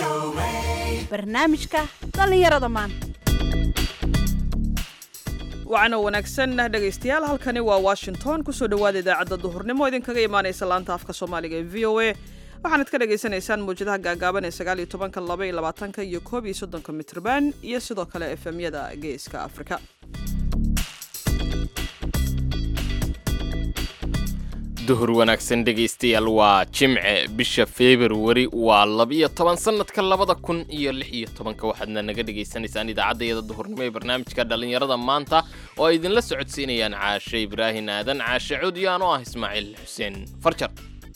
barnaamijka dhallinyarada maanta wacana wanaagsan dhegaystayaal halkani waa washington kusoo dhowaada idaacadda duhurnimo idinkaga imaanaysa laanta afka soomaaliga ee v o a waxaanad ka dhagaysanaysaan mawjadaha gaagaaban ee sagaal iyo tobanka laba iyo labaatanka iyo koob iyo soddonka mitrban iyo sidoo kale efemyada geeska afrika duhur wanaagsan dhegaystayaal waa jimce bisha februari waa labiyo toban sannadka labada kun iyo lix iyo tobanka waxaadna naga dhagaysanaysaan idaacaddayada duhurnimo ee barnaamijka dhallinyarada maanta oo ay idinla socodsiinayaan caashe ibraahin aadan caashe cuudiyaan oo ah ismaaciil xuseen farjar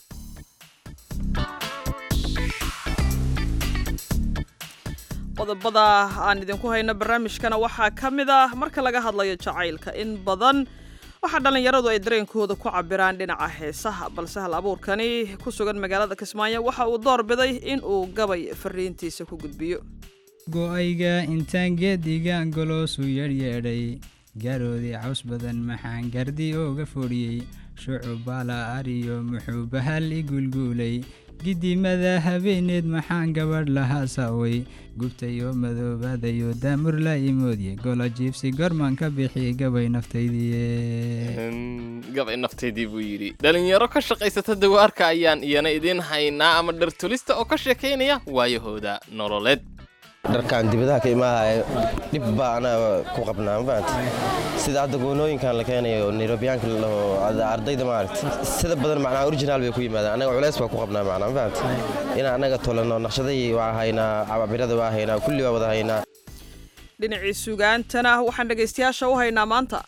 qodobada aan idinku hayno barnaamijkana waxaa ka mid ah marka laga hadlayo jacaylka in badan waxaa dhallinyaradu ay dareenkooda ku cabiraan dhinaca heesaha balse hal abuurkani ku sugan magaalada kismaayo waxa uu door biday in uu gabay fariintiisa ku gudbiyo go'ayga intaan geedigaan goloosu yeedhyeedhay gaaroodii caws badan maxaan gardi ooga fodhiyey shucubaala ariyo muxuu bahal i gulguulay gidimada habeeneed maxaan gabadh lahaa saaway gubtayoo madoobaadayo daamurla imoodye gola jiibsi gormaan ka bixi gabay naftaydiye gabay naftaydii buu yidhi dhalinyaro ka shaqaysata dawaarka ayaan iyana idiin haynaa ama dhartulista oo ka sheekaynaya waayahooda nololeed dharkaan dibadaha ka imaahaya dhib baa anaa ku qabnaa mafahamta sida hadda goonooyinkan la keenayo nairobiyaanka lalaho ardayda maaragta sida badan macnaa original bay ku yimaadaan annaga culeys baa ku qabnaa macnaa mafahamta inaan annaga tolano naqshadahii waa haynaa cababirada waa haynaa kulli waa wada haynaa dhinacii sugaantana waxaan dhegaystayaasha u haynaa maanta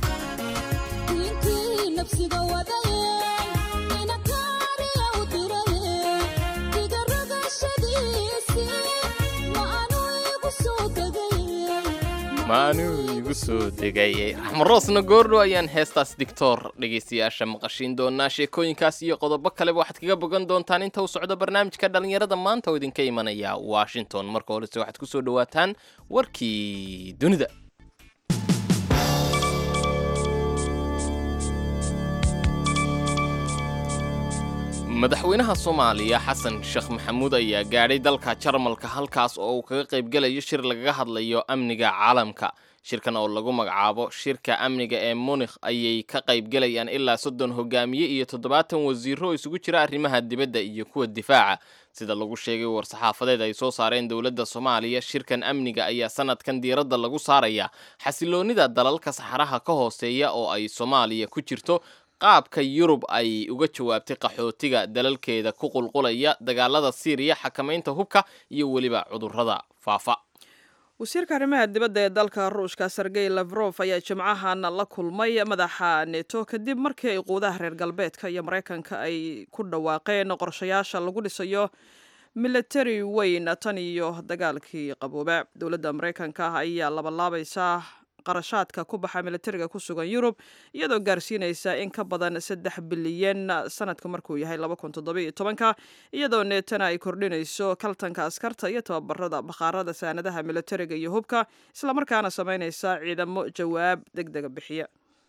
maanuu igu soo degay raxmaroosna goordhow ayaan heestaas digtoor dhegaystayaasha maqashiin doonaa sheekooyinkaas iyo qodobo kaleba waxaad kaga bogan doontaan inta uu socdo barnaamijka dhallinyarada maanta oo idinka imanaya washington marka horese waxaad ku soo dhowaataan warkii dunida madaxweynaha soomaaliya xasan sheekh maxamuud ayaa gaadhay dalka jarmalka halkaas oo uu kaga qaybgelayo shir lagaga hadlayo amniga caalamka shirkan oo lagu magacaabo shirka amniga ee munikh ayay ka qaybgelayaan ilaa soddon hogaamiye iyo toddobaatan wasiiro oo isugu jira arrimaha dibadda iyo kuwa difaaca sida lagu sheegay war-saxaafadeed ay soo saareen dowladda soomaaliya shirkan amniga ayaa sanadkan diiradda lagu saaraya xasiloonnida dalalka saxaraha ka hooseeya oo ay soomaaliya ku jirto qaabka yurub ay uga jawaabtay qaxootiga dalalkeeda ku qulqulaya dagaalada siiriya xakamaynta hubka iyo weliba cudurrada faafa wasiirka arrimaha dibadda ee dalka ruushka sergey lafrof ayaa jimcahan la kulmay madaxa neto kadib markii ay quudaha reer galbeedka iyo maraykanka ay ku dhawaaqeen qorshayaasha lagu dhisayo militari weyn tan iyo dagaalkii qabooba dowladda maraykanka ayaa labalaabaysaa qarashaadka ku baxa militariga ku sugan yurub iyadoo gaarsiinaysa in ka badan saddex bilyan sanadka markuu yahay ka iyadoo neetana ay kordhinayso kaltanka askarta iyo tababarada bakhaarada saanadaha militariga iyo hubka islamarkaana samaynaysa ciidamo jawaab deg dega bixiya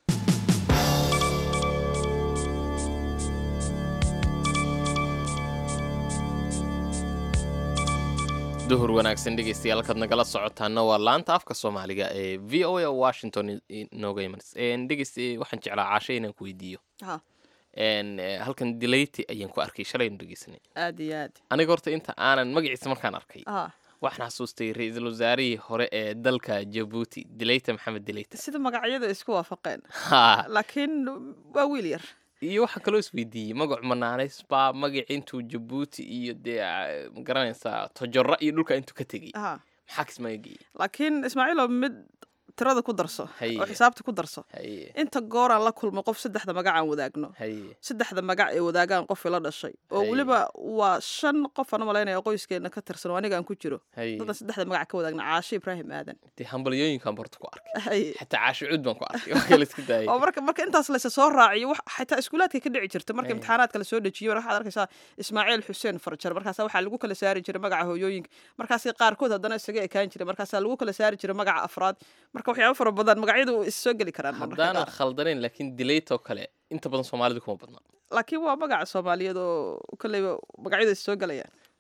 duhur wanaagsan dhegaystayaal halkaad nagala socotaana waa laanta afka soomaaliga ee v o a washington inooga imanas dhegeysta waxaan jeclaa caashe inaan ku weydiiyo halkan dilayti ayaan ku arkay shalaynu dhegeysanay aad iyo aad aniga horta inta aanan magaciisa markaan arkay ah waxaan xasuustay ra-iisul wasaarihii hore ee dalka jabuuti dilayta maxamed dilayta sida magacyada isku waafaqeen ha laakiin waa wiil yar iyo waxaa kaloo isweydiiyey magacu manaaneys baa magaci intuu jabuuti iyo dee ma garanaysaa tojoro iyo dhulka intuu ka tegey aha maxaa kismaayo geeyey laakiin ismaaciilo mid tirada ku darso Haye. oo xisaabta ku darso haye inta gooraan la kulmo qof saddexda magac aan wadaagno haye saddexda magac ee wadaagaan qof ila dhashay oo Haye. weliba waa shan qof aan u malaynaya qoyskeena ka tirsan oo aniga aan ku jiro haye dadan saddexda magac ka wadaagna caashe ibraahim aadan dee hambalyooyinkan barta ku arkay Haye. xataa caasho cuud baan ku arkay waa kala isku daayay oo marka marka intaas laysa soo raaciyo wax xitaa iskuulaadka ka dhici jirta marka Haye. imtixaanaadka la soo dejiyo waxaad arkaysaa ismaaciil xuseen farjar markaasa waxaa lagu kala saari jiray magaca hooyooyinka markaasi qaarkood haddana isaga ekaan jiray markaasaa lagu kala saari jiray magaca afraad marka waxyaabo fara badan magacyadu is soo geli karaan marmarka haddaanan qaar. khaldanayn laakiin dilaytoo kale inta badan soomaalidu kuma badna laakiin waa magaca soomaaliyeed oo kolleyba magacyadu is soo gelayaan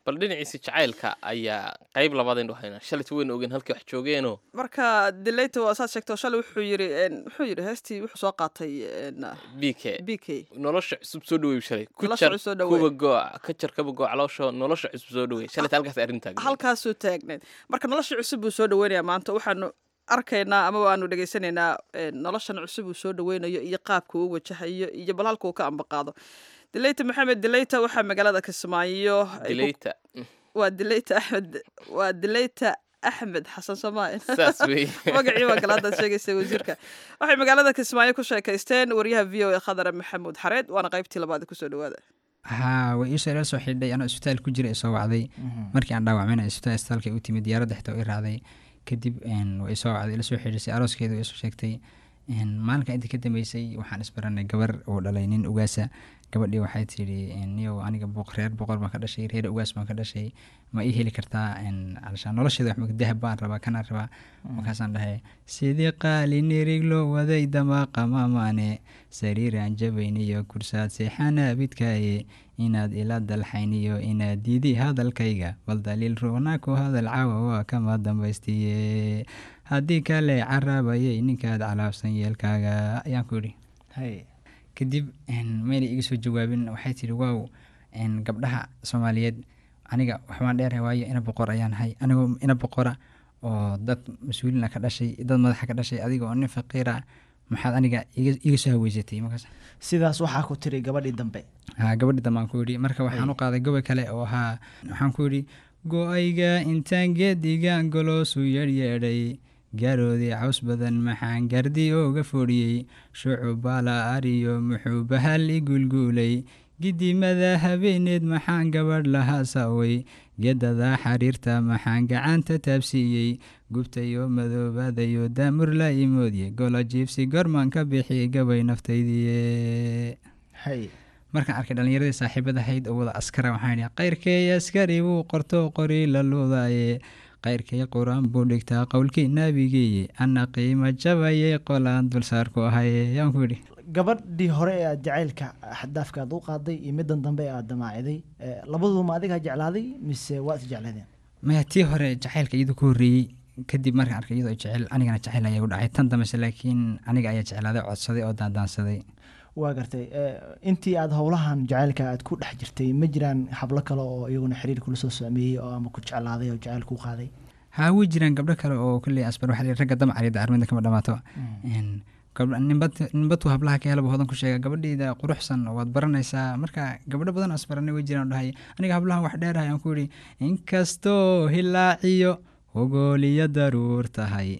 bal dhinaciisa jacaylka ayaa qayb labaadaynu haynaa shalayta waynu ogeen halkay wax joogeenoo marka dilayta waa saad sheegto shalay wuxuu yiri een, muxuu yiri heestii wuxuu soo qaatay een, b k b k nolosha cusub soo dhaweey shalay ku Nolosha jar cusub soo dhaweey. kuwa gooc ka jar kaba gooc caloosha nolosha cusub soo dhaweey shalayta halkaas arrin taagneed halkaasuu taagneed marka nolosha cusub buu soo dhaweynayaa maanta waxaanu arkaynaa ama waanu dhegaysanaynaa een, noloshan cusub uu soo dhaweynayo iyo qaabka uu wajahayo iyo bal halka uu ka ambaqaado dilayta maxamed dilayta waxaa magaalada kismaayo ay ku- dilayta waa dilayta axmed waa dilayta axmed xasan somaal saas wey magacii baa kale haddaad sheegaysa wasiirka waxay magaalada kismaayo ku sheekaysteen waryaha v o a khadare maxamuud xareed waana qaybtii labaad kusoo dhawaada haa way iisoo ila soo xidhay anoo isbitaal ku jira isoo wacday markii aan dhaawacmayna isbitaal isbitaalka u timid diyaaradda xitaa i raacday kadib een, way isoo wacday ila soo xidhisay arooskeeda way isoo sheegtay een, maalinka intii ka dambeysay waxaan isbaranay gabar uu dhalay nin ugaasa gabadhii waxay tidhi een, niyow aniga boq- reer boqor baan ka dhashay reer ugaas baan ka dhashay ma ii heli kartaa een, calashaan nolosheeda wax dahab baan rabaa kanaan rabaa markaasaan dhahay sidii qaali nirig loo waday damaaqa maamaane sariiraan jabayniyo kursaad seexanaabidkaaye inaad ila dalxayniyo inaad diidi hadalkayga bal daliil ruuna ku hadal caawa waa kama dambaystiye haddii kale caraabayay ninkaad calaabsan yeelkaaga ayaan ku yidhi hay kadib een, mayna iga soo jawaabin waxay tidhi waaw een, gabdhaha soomaaliyeed aniga waxbaan dheerahay waayo ina boqor ayaan ahay anigoo ina boqora oo dad mas-uuliina ka dhashay dad madaxa ka dhashay adiga oo nin faqiira maxaad aniga iga iga soo haweysatay markaas sidaas waxaa ku tiri gabadhii dambe haa gabadhi dambaan ku yidhi marka waxaan u qaaday gobol kale oo ahaa waxaan ku yidhi go-ayga intaan geedigaan goloosu yeedhyeedhay gaaroodii caws badan maxaan gardi ooga fodhiyey shucubaala ariyo muxuu bahal i gulguulay gidimada habeeneed maxaan gabadh lahaa saaway gedadaa xariirta maxaan gacanta taabsiiyey gubtayo madoobaadayo daamur la imoodye gola jiibsi gormaan ka bixiyey gabay naftaydiye hay markaan arkay dhallinyaradii saaxiibadahayd oo wada askara waxaan idhi qayrkay askari wuu qorto qori la luudaaye qayrkay qur-aan buu dhigtaa qowlkii naabigeeye ana qiimo jabayay qolaan dulsaarku ahaye yaan ku yidhi gabadhii hore ee aad jacaylka xadaafka aad u qaaday iyo middan dambe ee aad damaaciday eh, labaduba adigaa jeclaaday mise waa is jecladeen maya tii hore jacaylka iyadoo ku horreeyey kadib markaan arkay iyadoo jecel anigana jacayl ayaa u dhacay tan dambese laakiin aniga ayaa jeclaaday codsaday oo daandaansaday waa gartay eh, intii aad howlahan jacaylka aad ku dhex jirtay ma jiraan hablo kale oo iyaguna xiriir kula soo saameeyey oo ama ku jeclaaday oo jacayl ku qaaday haa way jiraan gabdho kale oo kolley asbar waxaa la yidhi ragga damcariida armida kama dhamaato Een, gabdho- ninbad- ninbaduu hablaha ka helaba hodan ku sheega gabadhayda quruxsan waad baranaysaa marka gabdho badan oo asbaranay way jiraan oo dhahay aniga hablahan wax dheerahay aan ku yidhi inkastoo hilaaciyo hogooliyo daruur tahay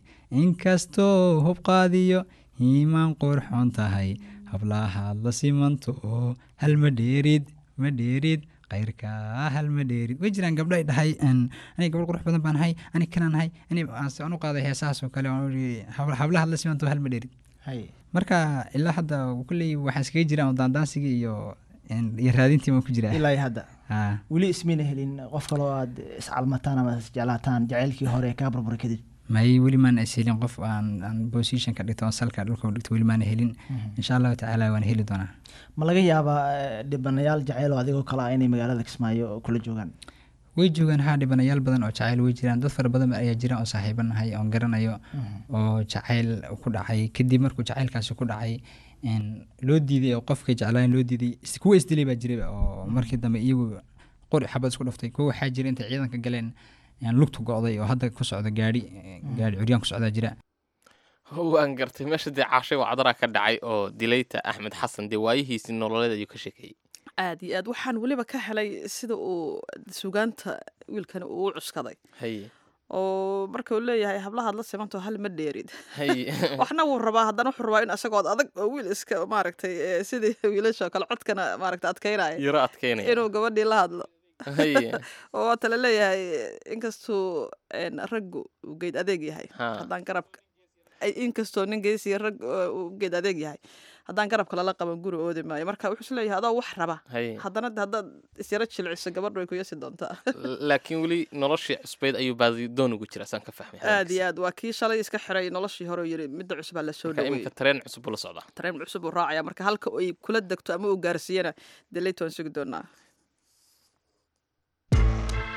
inkastoo hubqaadiyo hiimaan qurxoon tahay hablahaad la simanto hal ma dheerid ma dheerid kayrka hal ma dheerid way jiraan gabdho ay dhahay een, aniga gabadh qurux badan baan ahay aniga kanaan ahay ani aan u qaaday heesahaas oo kale waan iri habla- hablahaad la simanto hal ma dheerid hay marka ilaa hadda kulley waxaa iskaga jiraan oo daandaansigii iyo een, iyo raadintii ma ku jiraa ilaa iyo hadda haa weli ismayna helin qof kale oo aad iscalmataan ama isjeclaataan jacaylkii hore kaa burburay kadib may weli maana is helin qof aan aan position ka dhigto oon salka dhulka u dhigto weli maana helin insha allahu tacaala waan heli doonaa ma laga yaabaa eh, dhibanayaal jacayl oo adigoo kale ah inay magaalada kismaayo kula joogaan way joogaan haa dhibanayaal badan oo jacayl way jiraan dad fara badan ayaa jira oo saaxiibo nahay oon garanayo oo jacayl ku dhacay kadib markuu jacaylkaasi ku dhacay een, loo diiday oo qofkay jeclaan loo diiday is- kuwa isdilay baa jiraba oo markii dambe iyagu qori xabad isku dhuftay kuwa waxaa jira intay ciidanka galeen een, lugtu go'day oo hadda ku socda gaari gaari curyaan ku socdaa jira waan gartay meesha dee caashay wacdaraa ka dhacay oo dilayta axmed xasan dee waayihiisii nololeed ayuu ka sheekeeyey aad iyo aad waxaan weliba ka helay sida uu sugaanta wiilkani uu u cuskaday haye oo marka uu leeyahay hablahaad la simanto hal ma dheerid haye waxna wuu rabaa haddana wuxuu rabaa in isagood adag oo wiil iska maaragtay eh, sidii wiilasha oo kale codkana maaragtay adkaynaya yaro adkeynaya inuu gabadhii la hadlo haye oo waata la leeyahay inkastuu een, raggu uu geed adeeg yahay Ha. haddaan garabka ay- inkastoo nin geesiya rag oo uu geed adeeg yahay haddaan garabka lala qaban guri oodi maayo marka wuxuu is leeyahay adoo wax raba haye haddana de haddaad isyaro jilciso gabadhu way ku yasi doontaa laakiin weli noloshii cusbeyd ayuu baadidoon ugu jira saan ka fahmay aad iyo aad waa kii shalay iska xiray noloshii hore oo yiri midda cusubaa la soo marka dhaweeyey iminka tareen cusub buu la socdaa tareen cusub uu raacaya marka halka ay kula degto ama uu gaarsiiyana delayt waan sugi doonaa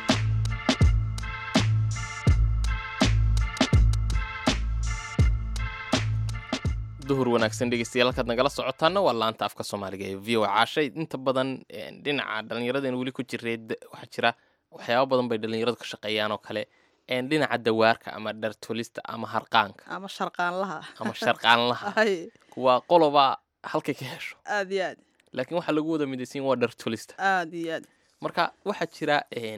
duhur wanaagsan dhegeystayaal halkaad nagala socotaana waa laanta afka soomaaliga ee v o caashay inta badan dhinaca dhallinyaradan weli ku jiree waxaa jira waxyaaba badan bay dhallinyaradu ka shaqeeyaan oo kale dhinaca dawaarka ama dhartolista ama harqaanka ama sharqaanlaha ama sharqaanlaha hay waa qoloba halkay ka hesho aad iyo aad laakiin waxaa lagu wada midaysan waa dhartolista aad iyo aad marka waxaa jira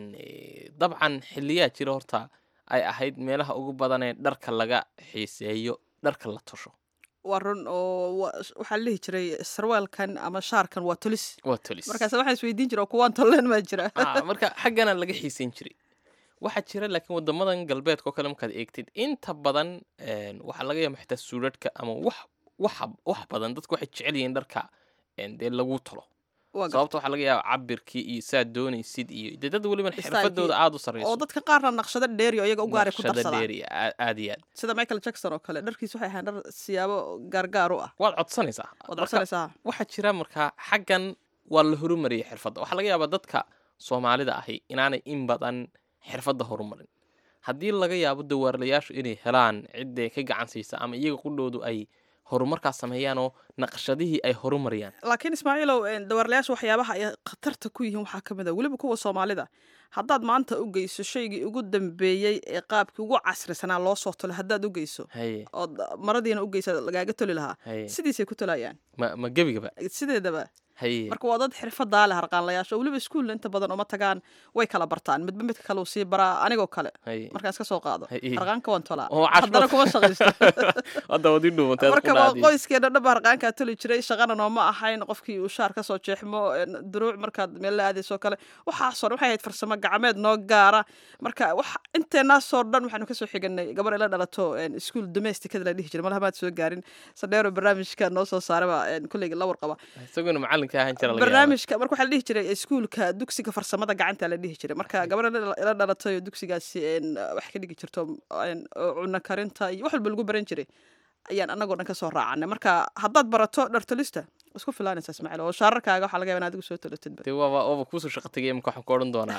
dabcan xiliyaa jira horta ay ahayd meelaha ugu badan ee dharka laga xiiseeyo dharka la tosho waa run oo wa- waxaa la dhihi jiray sarwaalkan ama shaarkan waa tolis waa tolis markaas waxaan isweydiin jira oo kuwaan tolleen maa jira Ah, marka xaggana laga xiisayn jiray waxaa jira laakiin wadamadan galbeedka oo kale markaad eegtid inta badan een, waxaa laga yaaba xitaa suudhadhka ama wax waxa wax badan dadku waxay jecel yihiin dharka een, dee lagu tolo Waa gar- sababta waxaa laga yaaba cabirkii iyo saad doonaysid iyo dee dad weliba Style-kii. xirfadooda aada u oo sarreyso dadka qaarna naqshado dheeri oo iyaga u gaaray ku naqshada darsadaan dheeri aa- aad iyo aad sida michael jackson oo kale dharkiis waxay ahaan dhar siyaabo gaargaar u ah waad codsanaysaa waad Marka, codsanaysaa waxaa jira markaa xaggan waa la horumariyay xirfadda waxaa laga yaabaa dadka soomaalida ahi inaanay in badan xirfadda horumarin haddii laga yaabo dawaarlayaashu inay helaan ciddee ka gacan siisa ama iyaga qudhoodu ay horumarkaas sameeyaan oo naqshadihii ay horumariyaan laakiin ismaaciilow een, dawaarlayaasha waxyaabaha ay khatarta ku yihiin waxaa ka mid a weliba kuwa soomaalida haddaad maanta u geyso shaygii ugu dambeeyey ee qaabkii ugu casrisanaa loo soo tolay haddaad u geyso haye ood maradiina u geysa lagaaga toli lahaa haye sidiisay ku tolayaan ma ma gebigaba sideedaba haye marka waa dad xirfadaa leh harqaanlayaasha oo weliba iskuulla inta badan uma tagaan way kala bartaan midba midka kale uu sii baraa anigoo kale haye markaan iska soo qaado Hay- harqaanka waan tolaa Oo cashbad. haddana kuma shaqaysto hadda wadi dhuumanteed marka waa qoyskeena dhaba harqaankaa toli jiray shaqana nooma ahayn qofkii uu shaar kasoo jeexmo een, duruuc markaad meel la aadayso kale waxaasoo dhan waxay ahayd farsamo gacmeed noo gaara marka wax inteenaasoo dhan waxaanu kasoo xiganay gabar ila dhalato een, iskuul domesticada la dhihi jiray malaha maad soo gaarin sadheero barnaamijka noo soo saaraba een, kulleyga la warqaba isaguna macalinka ahaan jira laga yaaba barnaamijka marka waxaa la dhihi jiray iskuulka dugsiga farsamada gacanta la dhihi jiray marka gabar ila ila dhalatay oo dugsigaasi een, wax ka dhigi jirto een, oo cunno karinta iyo wax walba lagu baran jiray ayaan anagoo dhan kasoo raacanay marka haddaad barato dhartolista isku filaanaysa ismaaciil oo shaararkaaga waxaa laga yaba in adigu soo tolatidba dee waaba waaba kuusoo shaqo tegay imika waxaan ku odhan doonaa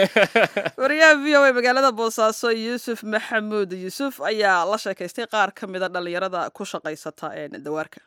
wariyaha v o a magaalada boosaaso yuusuf maxamuud yuusuf ayaa la sheekaystay qaar ka mida dhallinyarada ku shaqaysata een, dawaarka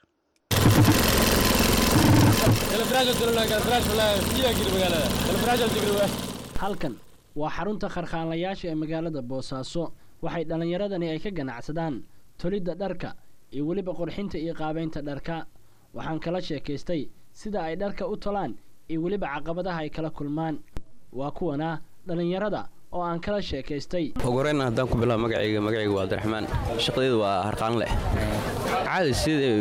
halkan waa xarunta kharkhaanlayaasha ee magaalada boosaaso waxay dhallinyaradani ay ka ganacsadaan tolidda dharka iyo weliba qurxinta iyo qaabaynta dharka waxaan kala sheekaystay sida ay dharka u tolaan iyo weliba caqabadaha ay kala kulmaan waa kuwana dhallinyarada oo aan kala sheekaystay ugu horeyna haddaan ku bilaabo magacayga magacayga waa abdiraxmaan shaqadeedu waa harqaan leh caadi sida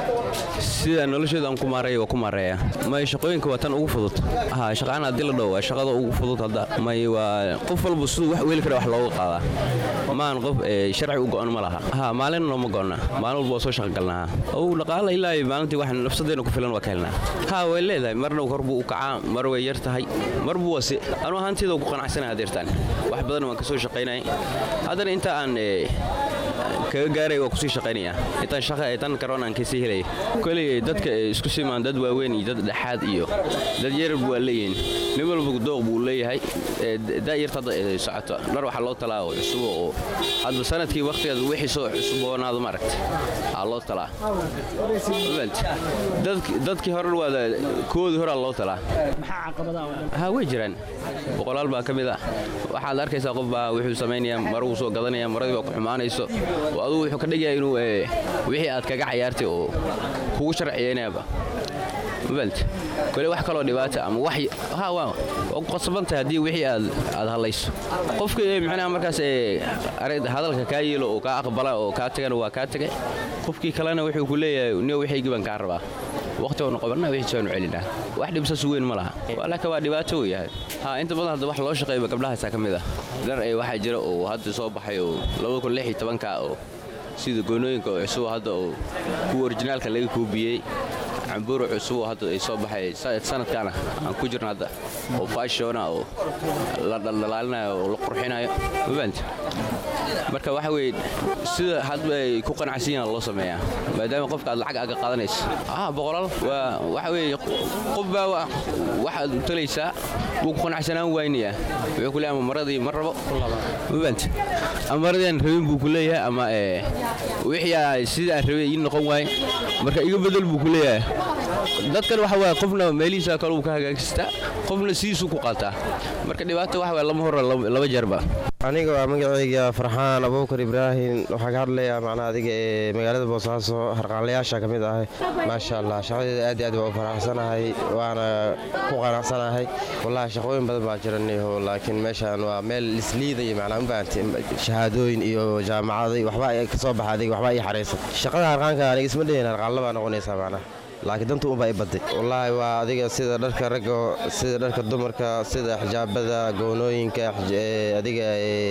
sida nolosheedu aan ku maareeya waa ku maareeya may shaqooyinka waa tan ugu fudud ha shaqaan haddii la dhaho waa shaqada ugu fudud hadda may waa qof walba siduu wax weeli kara wax looga qaadaa maan qof ee, sharci u go'an ma laha ha maalin nooma go'na maalin walba waa soo shaqa galnaa ow dhaqaala ilaa iyo maalintii wax nafsadeena ku filan waa ka helnaa ha way leedahay marna kor buu u kacaa mar way yar tahay mar buu wasi anu ahaanteeda ku qanacsanahay hadeertaan wax badan waan ka soo shaqaynayay haddana inta aan ee, kaga gaaray waa kusii shaqaynaya intaan shaqa tan karoon aan kasii helaya koley dadka ee isku simaan dad waaweyn iyo dad dhexaad iyo dad yar waa leeyihiin nin walba dooq buu leeyahay ee daayarta hadda ee socoto dhar waxaa loo talaa oo cusub oo hadba sanadkii waqtigeeda wixii soo cusuboonaado maaragta aa loo talaa Fahant? Dadki- dadkii hore waa koodii horaa loo talaa maxaa caqabadaha oo dhan ha way jiraan boqolaal baa ka mid ah waxaad arkaysaa qof baa wuxuu samaynayaa maruu soo gadanaya maradii baa ku xumaanayso oo adugu wuxuu ka dhigayaa inuu ee, wixii aad kaga cayaartay oo kugu sharciyeynayaaba mafahant kole wax kaloo dhibaata ama wax ha waa waa ku qasbantahay haddii wixii aad aad hadlayso qofka ee micnaha markaas ee arag hadalka kaa yeelo oo kaa aqbala oo kaa tagana waa kaa tagay qofkii kalena wuxuu ku leeyahay niyo wixii baan kaa rabaa waqti oonu qabanna wixii soonu celinaa wax dhibsas weyn ma laha laakiin waa dhibaato uu yahay ha inta badan hadda wax loo shaqeeyo gabdhahaasaa ka mid ah dhar ee waxaa jira oo hadda soo baxay oo labada kun lix iyo tobanka oo sida goonooyinka oo cusub hadda oo kuwa orijinaalka laga kuubiyey cambuuro cusub oo hadda ay soo baxay sa- sanadkaana aan ku jirno hadda oo fashona oo la dhaldhalaalinayo oo la qurxinayo mafahanta marka waxa weye sida hadba ay ku qanacsan yihiin loo sameeyaa maadaama qofka aad lacag aga qaadanayso ah boqolaal waa waxa weye qof baa waxaad talaysaa wuu ku qanacsanaan waynayaa wuxuu ku leeyahay ama maradii ma rabo mabant ama maradii aan rabin buu ku leeyahay ama wixii sidii aan rabay ii noqon waaye marka iga bedel buu ku leeyahay dadkan waxa waye qofna meelihiisa kale uu ka hagaajistaa qofna sidiisuu ku qaataa marka dhibaata waxa waye lama hora laba jeerba aniga waa magacayga farxaan abuukar ibraahim waxaa ka hadlayaa macnaha adiga ee magaalada boosaaso harqaanlayaasha ka mid ahay maasha allah shaqadeeda aad iyo aad waa u faraxsanahay waana ku qanacsanahay wallahi shaqooyin badan baa jiraniho laakiin meeshaan waa meel isliidaya macnaa mafahanti shahaadooyin iyo jaamacaday waxba ka soo baxa adiga waxba ii xaraysan shaqada harqaanka aniga isma dhehin harqaanla baa noqonaysaa macnaha laakiin danta unbaa i baday wallaahi waa adiga sida dharka ragga sida dharka dumarka sida xijaabada goonooyinka adiga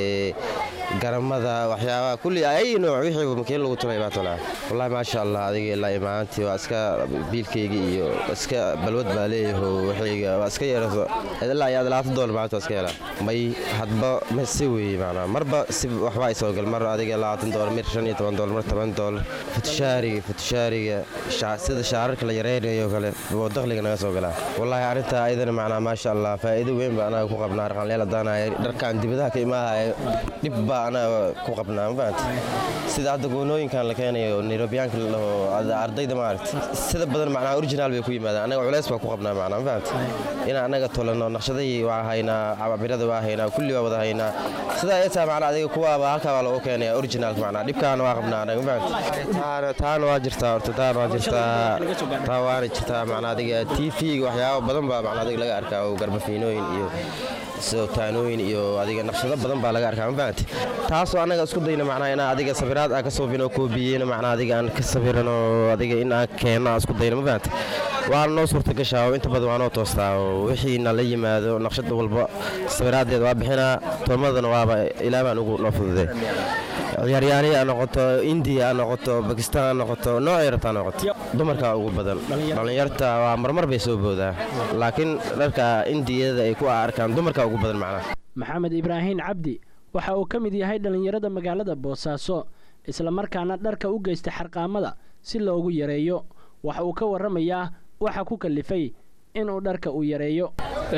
garamada waxyaabaha kulli ay nooc wixii makiin lagu tulay baa tulaa wallahi maasha allah adiga ilaa imaantii waa iska biilkayga iyo iska balwad baa leeyaho waxayga waa iska yeeraso ilaa iyo labaatan doolar maalinta waa iska helaa may hadba ma si weeye macnaa marba si waxba ay soo gal mar adiga labaatan doolar mir shan iyo toban doolar mar toban doolar futushaariga futushaariga sida shaararka la yareynayo kale oo dakhliga naga soo galaa wallaahi arrintaa ayadana macnaa maasha allah faa'iido weyn baa anaga ku qabnaa arqanleel haddaanaya dharkaan dibadaha ka imaahaya dhib baa anaga ku qabnaa mafahanti sida hadda goonooyinkan la keenayo nairobiyaanka laho ardayda maaragti sida badan macnaa original bay ku yimaadaan anaga culeys baa ku qabnaa macnaa mafahanti inaan anaga tolano naqshadahii waa haynaa cababirada waa haynaa kulli waa wada haynaa sidaa ay tahay macnaa adiga kuwaaba halkaa baa lagu keenaya originalka macnaa dhibkaana waa qabnaa anaga mafahanti taana waa jirtaa horta taana waa jirtaa taa waana jirtaa macnaa adiga t v waxyaaba badan baa macnaa adiga laga arkaa oo garbafiinooyin iyo sootaanooyin iyo adiga naqshado badan baa laga arkaa mafahanti taasoo annaga isku dayna macnaa inaan adiga sawiraad aan ka soobin oo koobiyeyna macnaa adiga aan ka sawiran oo adiga in aan keenno aan isku dayna mafahanti waana noo suurta gashaa oo inta badan waa noo toostaa oo wixiina la yimaado naqshad walba sawiraadeed waa bixinaa tolmadana waaba ilaa baan ugu noo fududee ciyaaryaani ha noqoto indiya ha noqoto bakistaan ha noqoto noocay rabta ha noqoto dumarka ugu badan dhallinyarta waa marmar bay soo boodaa laakiin dharka indiyada ay ku arkaan dumarka ugu badan macnaha maxamed ibraahiin cabdi waxa uu ka mid yahay dhallinyarada magaalada boosaaso islamarkaana dharka u geysta xarqaamada si loogu yareeyo waxa uu ka warramayaa waxa ku kallifay inuu dharka uu yareeyo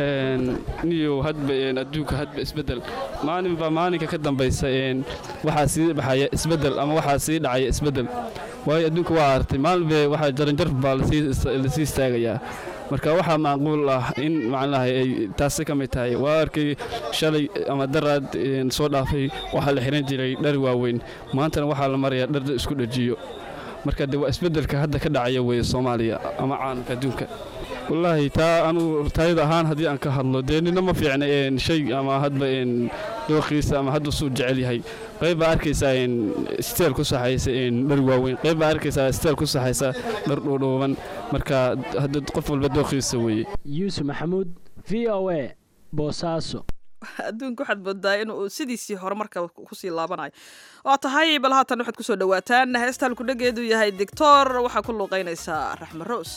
niyow hadba adduunka hadba isbeddel maalinba maalinka ka dambaysa waxaa sii baxaya isbeddel ama waxaa sii dhacaya isbeddel waayo adduunka waa artay maalinba waxaa jaranjar baa lasii istaagayaa marka waxaa macquul ah in macnaha ay taasi ka mid tahay waa arkay shalay ama daraad soo dhaafay waxaa la xihan jiray dhar waaweyn maantana waxaa la marayaa dhar isku dhajiyo marka de waa isbeddelka hadda ka dhacaya weeye soomaaliya ama caalamka adduunka wallaahi taa anugu taayada ahaan haddii aan ka hadlo dee nina ma fiicna shay ama hadba dooqiisa ama hadda suu jecel yahay qayb baa arkaysaa steel ku saxaysa dhar waaweyn qayb baa arkaysaa steel ku saxaysa dhar dhuudhuuban marka hadda qof walba dooqiisa weeye yuusuf maxamuud v o a boosaaso adduunka waxaad moodaa inuu sidiisii hore marka kusii laabanayo waa tahay bal haatan waxaad kusoo dhawaataan heestaan kudhageedu yahay dictor waxaa ku luuqaynaysaa raxme roos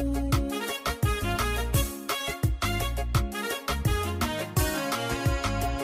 Thank you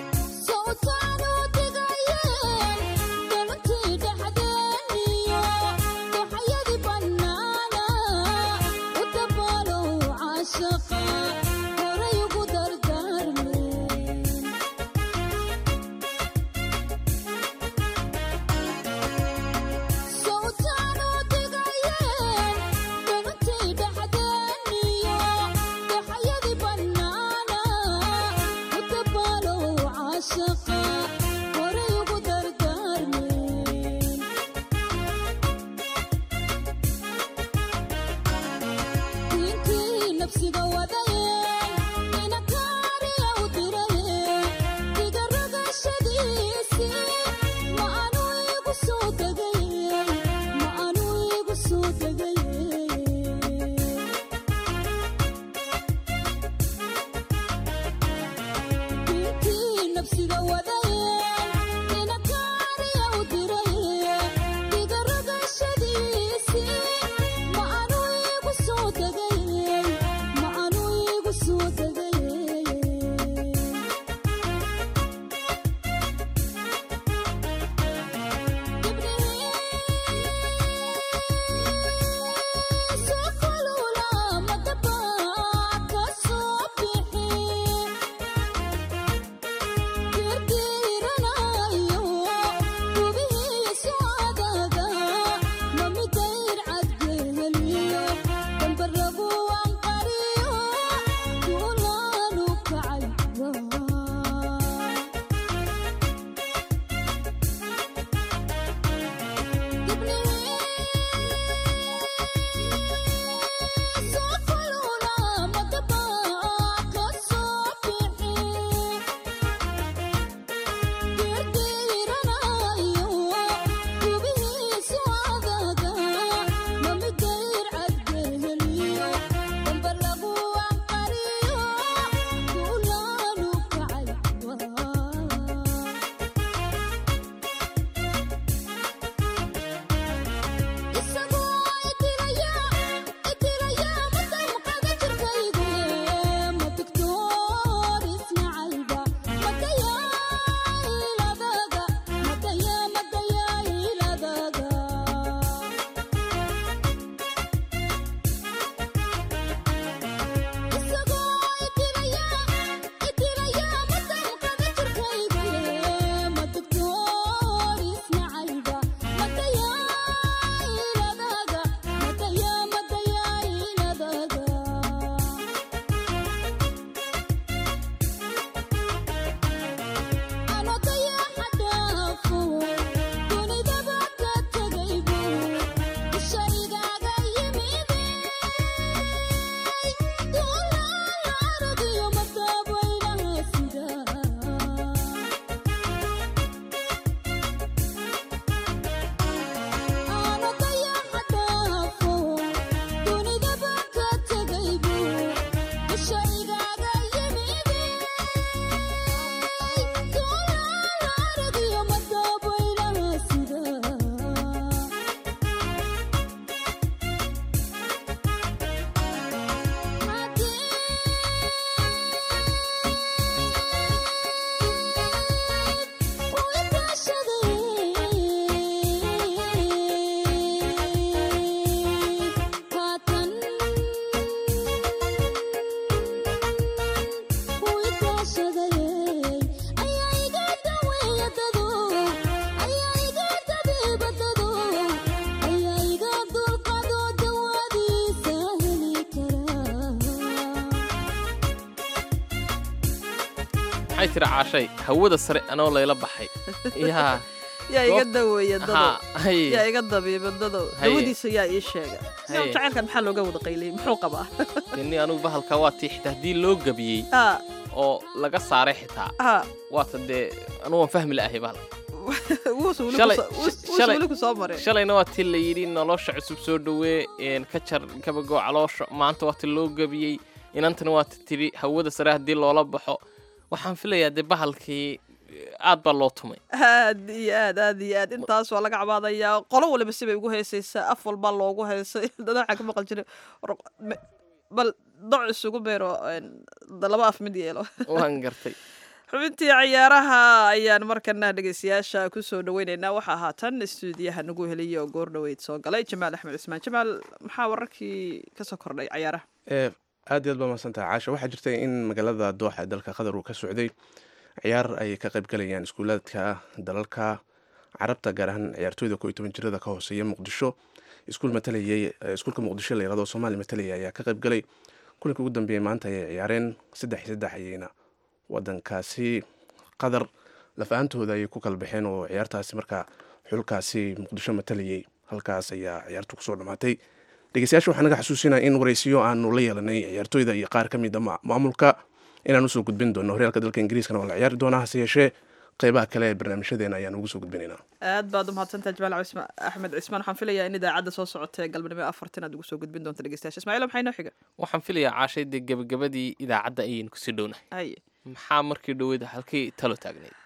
maxay tiri caashay hawada sare anoo layla baxay yaa yaa iga Goob- daweeya Ha, dadow haye. yaa iga dabiiba dadow Haye. dawadiisa yaa ii sheega Haye. jacaylkan maxaa looga wada qayliyey muxuu qabaa ini anugu bahalka waa tii xitaa haddii loo gabiyey Ah, oo laga saaray xitaa ah, waata dee anugu waan fahmi la'ahay bahalka wuusu weli Shalay- ku soo- wuus- wuusu shalay- weli ku soo maray shalayna waa tii la yidhi nolosha cusub soo dhowee een, ka jar gabagoo caloosha maanta waa ti loo gabiyey inantana waa ti tidhi hawada sare haddii loola baxo waxaan filayaa dee bahalkii eh, aad baa loo tumay aad iyo aad aad iyo aad intaas waa laga cabaadayaa qolo waliba sibay ugu heesaysaa af walbaa loogu heesay dada waxaa ka maqan jiray war- me- bal doc isugu beero een, da- laba af mid yeelo waan gartay xubintii ciyaaraha ayaan markana dhegeystayaasha kusoo dhaweyneynaa waxaa haatan istuudiyaha nagu heliyay oo goor dhoweyd soo galay jamaal axmed cismaan jamaal maxaa wararkii kasoo kordhay ciyaaraha ee aad iyo aad baa mahadsantahay caasha waxaa jirtay in magaalada dooxa ee dalka qatar uu ka socday ciyaar ay ka qayb galayaan iskuulaadka dalalka carabta gaar ahaan ciyaartooyda ko iyo toban jirada ka hooseeya muqdisho iskuul matalayay eh, iskuulka muqdisho la yirahdo soomaali matalaya ayaa ka qayb galay kulanka ugu dambeeyey maanta ayay ciyaareen saddex iyo saddex ayayna wadankaasi qatar laf-aantooda ayay ku kala baxeen oo ciyaartaasi markaa xulkaasi muqdisho matalayay halkaas ayaa ciyaartu kusoo dhammaatay dhegeystayaasha waxaa naga xasuusinaya in waraysiyo aanu la yeelanay ciyaartooyda iyo qaar ka mid a ma- maamulka inaan usoo gudbin doono horyaalka dalka ingiriiskana waa la ciyaari doonaa hase yeeshee qeybaha kale ee barnaamijyadeena ayaan ugu soo gudbinaynaa aad baad u mahadsantahay jamaal cisma- axmed cismaan waxaan filayaa in idaacadda soo socota ee galbanimo afartan aad ugu soo gudbin doonta dhegeystayaasha ismaaciil maxay noo xiga waxaan filayaa caashay dee gebagabadii idaacadda ayaynu kusii dhownahay haye maxaa markii dhoweyd halkii talo taagnayd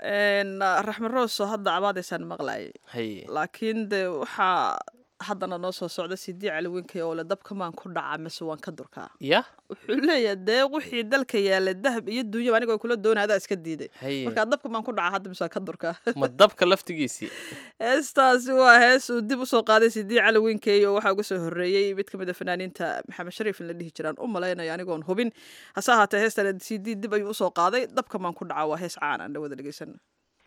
Een, raxmed rooso hadda cabaadaysaan maqlayay haye laakiin de waxaa haddana noo soo socda sidii caliwinkay oo le dabka maan ku dhacaa mise waan ka durkaa ya wuxuu leeyahay dee wixii dalka yaalla dahab iyo duunyaba anigoo kula doonaya adaa iska diiday haye markaa dabka maan ku dhacaa hadda mise waan ka durkaa ma dabka laftigiisii heestaasi waa hees uu dib usoo qaaday sidii caliwinkey oo waxaa uga soo horreeyey mid ka mid a fanaaniinta maxamed shariif in la dhihi jiraan u malaynayo anigoon hubin hase ahaatee heestan cd dib ayuu usoo qaaday dabka maan ku dhacaa waa hees caan aan dhawada dhegeysan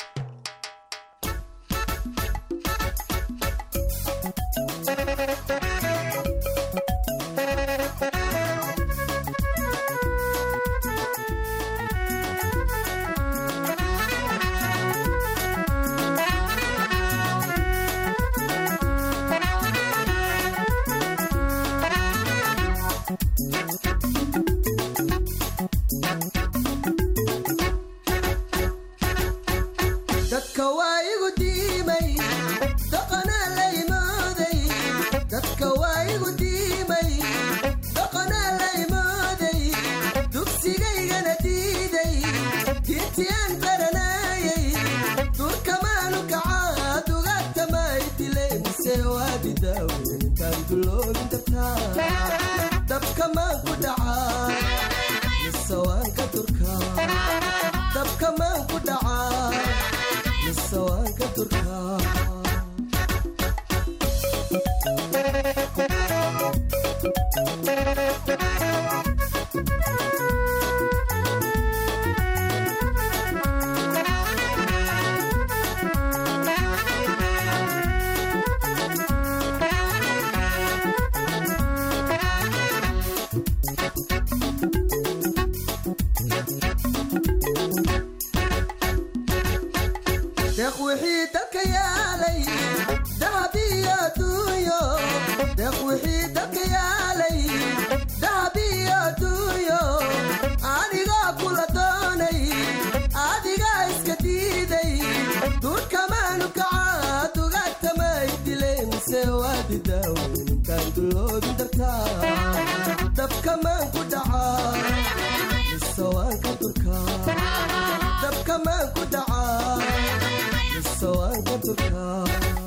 dadka waa igu diimay dhaqanaa la imooday dadka waa igu diimay dhaqanaa la imooday dugsigaygana diiday diintii aan baranayay durkamaanu kacaa dugaagtamay dilay mise waa bidaawentaan duloobin dabtaa dabkamaan ku dhacaa mise waan ka durkaa dabkamaan ku dhacaa mise waan ka durkaa deeq wixii dalka yaalay dahab iyo duunyo deeq wixii dalka yaalay dahab iyo duunyo anigoo kula doonay adigaa iska diiday duurkamaanu kacaa dugaagtamay dilay mise waa bidaawentaan duloobin dartaa dabkamaan ku dhacaa mise waan ka durkaa dabkamaan ku dhacaa mise waan ka durkaa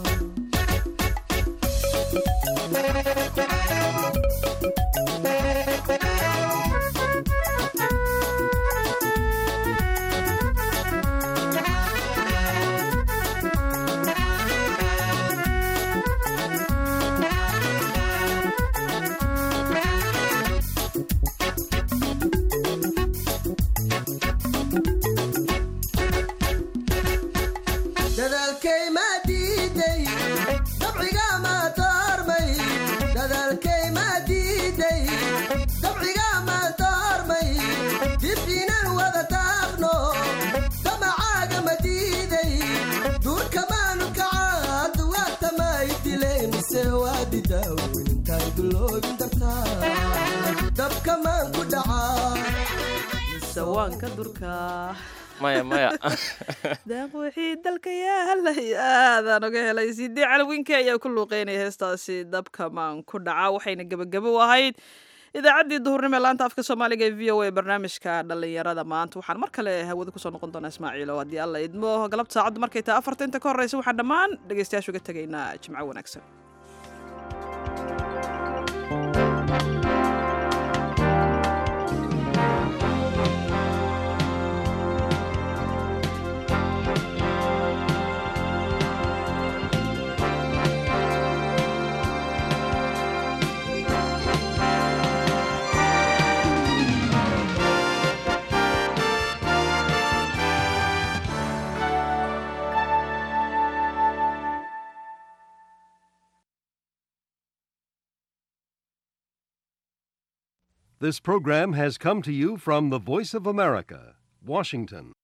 dadaalkay maa diiday dabciga maa doormay dadaalkay maa diiday dabciga maa doormay dib inaan wada daaqno damacaaga ma diiday duurkamaanu kacaa duwaagtamay dilay mise waa bidaawentaan duloobin dartaa dabkamaan ku dhacaa mise waan ka durkaa maya maya deeq wixii dalka yaalay aadaan oga helay sidii calawinkey ayaa ku luuqeynaya heestaasi dabka maan ku dhaca waxayna gebagabo u ahayd idaacaddii duhurnimo ee laanta afka soomaaliga ee v o a barnaamijka dhallinyarada maanta waxaan mar kale hawada kusoo noqon doonaa ismaaciilo haddii alla idmo galabta saacaddu markay tahay afarta inta ka horreysa waxaan dhammaan dhegeystayaasha uga tegaynaa jimco wanaagsan This program has come to you from the Voice of America, Washington.